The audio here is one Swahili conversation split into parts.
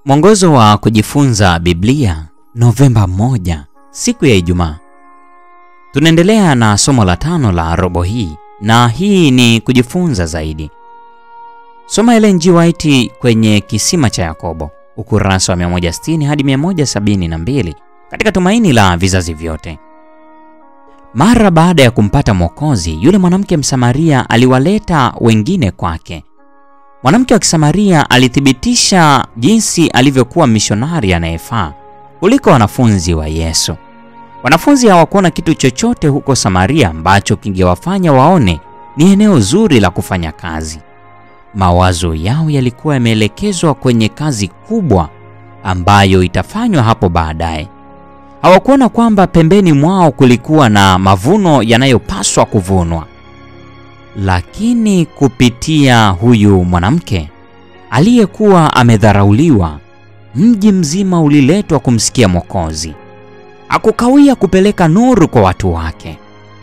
Mwongozo wa kujifunza Biblia, Novemba 1, siku ya Ijumaa. Tunaendelea na somo la tano la robo hii na hii ni kujifunza zaidi. Soma Ellen G. White kwenye Kisima cha Yakobo, ukurasa wa 160 hadi 172 katika Tumaini la Vizazi Vyote. Mara baada ya kumpata Mwokozi, yule mwanamke Msamaria aliwaleta wengine kwake. Mwanamke wa Kisamaria alithibitisha jinsi alivyokuwa mishonari anayefaa kuliko wanafunzi wa Yesu. Wanafunzi hawakuona kitu chochote huko Samaria ambacho kingewafanya waone ni eneo zuri la kufanya kazi. Mawazo yao yalikuwa yameelekezwa kwenye kazi kubwa ambayo itafanywa hapo baadaye. Hawakuona kwamba pembeni mwao kulikuwa na mavuno yanayopaswa kuvunwa. Lakini kupitia huyu mwanamke aliyekuwa amedharauliwa, mji mzima uliletwa kumsikia Mwokozi. Hakukawia kupeleka nuru kwa watu wake.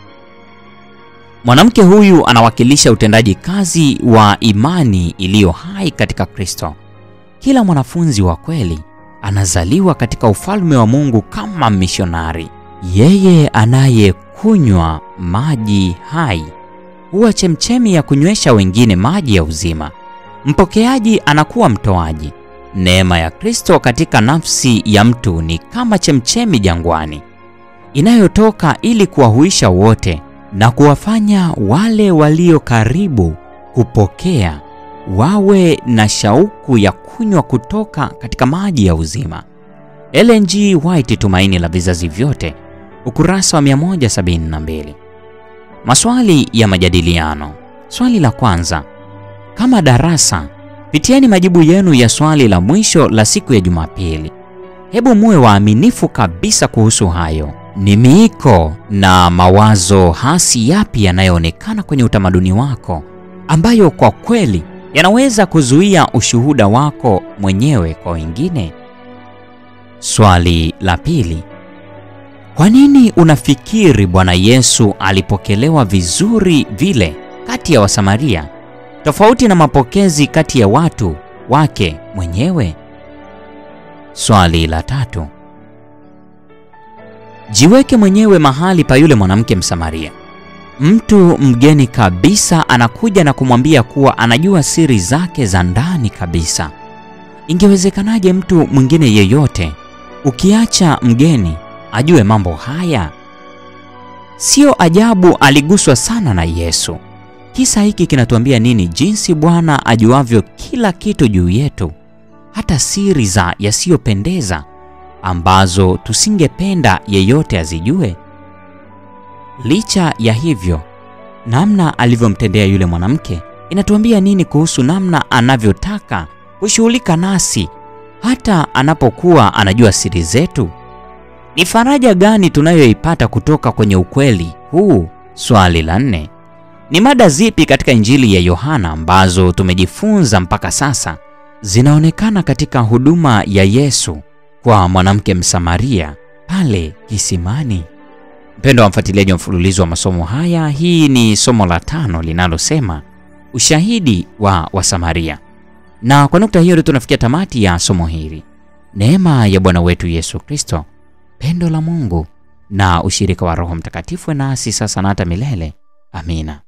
Mwanamke huyu anawakilisha utendaji kazi wa imani iliyo hai katika Kristo. Kila mwanafunzi wa kweli anazaliwa katika ufalme wa Mungu kama mishonari. Yeye anayekunywa maji hai huwa chemchemi ya kunywesha wengine maji ya uzima. Mpokeaji anakuwa mtoaji. Neema ya Kristo katika nafsi ya mtu ni kama chemchemi jangwani inayotoka ili kuwahuisha wote na kuwafanya wale walio karibu kupokea wawe na shauku ya kunywa kutoka katika maji ya uzima. Ellen G. White, Tumaini la Vizazi Vyote, ukurasa wa 172. Maswali ya majadiliano. Swali la kwanza. Kama darasa, pitieni majibu yenu ya swali la mwisho la siku ya Jumapili. Hebu muwe waaminifu kabisa kuhusu hayo. Ni miiko na mawazo hasi yapi yanayoonekana kwenye utamaduni wako ambayo kwa kweli yanaweza kuzuia ushuhuda wako mwenyewe kwa wengine? Swali la pili. Kwa nini unafikiri Bwana Yesu alipokelewa vizuri vile kati ya Wasamaria tofauti na mapokezi kati ya watu wake mwenyewe? Swali la tatu. Jiweke mwenyewe mahali pa yule mwanamke Msamaria. Mtu mgeni kabisa anakuja na kumwambia kuwa anajua siri zake za ndani kabisa. Ingewezekanaje mtu mwingine yeyote, ukiacha mgeni, ajue mambo haya? Sio ajabu aliguswa sana na Yesu. Kisa hiki kinatuambia nini? Jinsi Bwana ajuavyo kila kitu juu yetu, hata siri za yasiyopendeza ambazo tusingependa yeyote azijue. Licha ya hivyo, namna alivyomtendea yule mwanamke inatuambia nini kuhusu namna anavyotaka kushughulika nasi hata anapokuwa anajua siri zetu? Ni faraja gani tunayoipata kutoka kwenye ukweli huu? Swali la nne. Ni mada zipi katika Injili ya Yohana ambazo tumejifunza mpaka sasa zinaonekana katika huduma ya Yesu kwa mwanamke Msamaria pale kisimani? Mpendo wa mfuatiliaji wa mfululizo wa masomo haya, hii ni somo la tano linalosema ushahidi wa Wasamaria, na kwa nukta hiyo ndio tunafikia tamati ya somo hili. Neema ya Bwana wetu Yesu Kristo, pendo la Mungu na ushirika wa Roho Mtakatifu nasi sasa na hata milele. Amina.